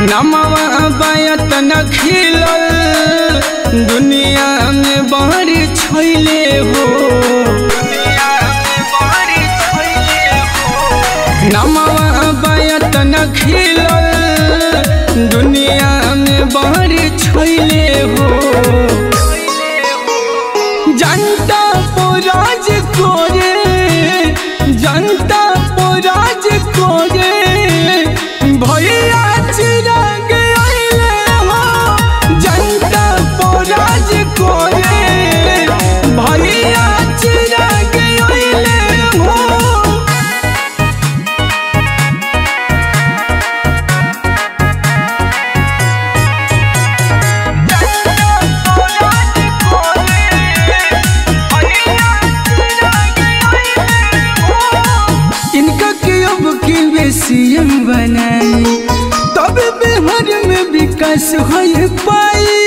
नमवा बायत न खिलल दुनिया में बारी छोइले हो नमवा बायत न खिलल दुनिया में बारी छोइले हो जनता पोराज कोरे जनता पोराज कोरे भैया चिराग आइले हो जनता पोराज कोरे भैया चिराग आइले हो इनका के अब की बेसियम बनाई तब बिहार में विकास हो पाई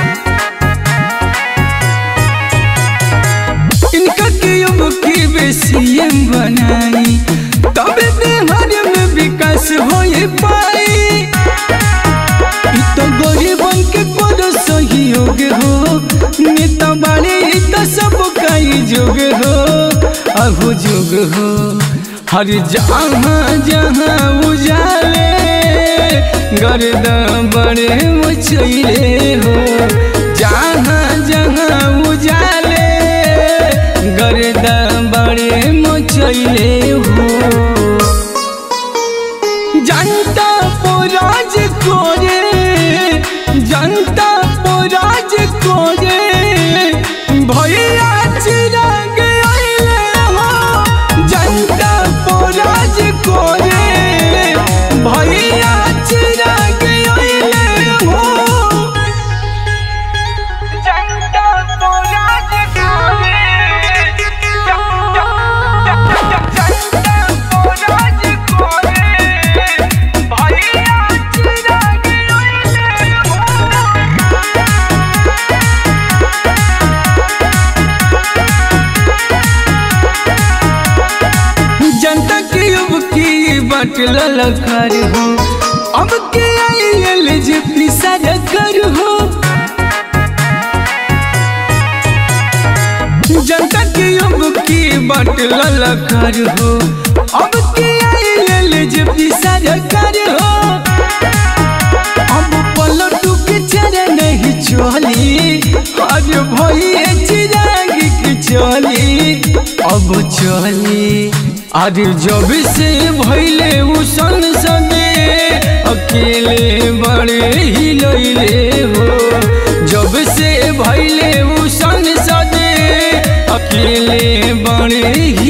इनका के अब की बेसियम बनाई तब बिहार में विकास हो पाई इ तो गरीबन के कोनो सहयोग हो नेता बाड़े इ तो सब कई जोग हो अहु जोग हो हर जहाँ जहाँ उजाले गर्द बड़े मचैले हो जहाँ जहाँ उजाले गर्द बड़े मचैले हो जनता पोराज कोरे जनता पोराज कोरे भैया चिराग आइले हो जनता पोराज कोरे भैया चिराग आइले हो जनता पोराज कोरे जनता पोराज कोरे भैया चिराग आइले हो जनता की अब की बटल लखर हो अब के आयल जे पिसर कर हो जनता की अब की बटल लखर हो अब के आयल जे पिसर कर हो अब पलटू के चरे नहीं चली आज भैया चिराग की चली अब चली आज जब से भैले उ संसदे अकेले बड़े ही लैले हो जब से भैले उ संसदे अकेले बड़े ही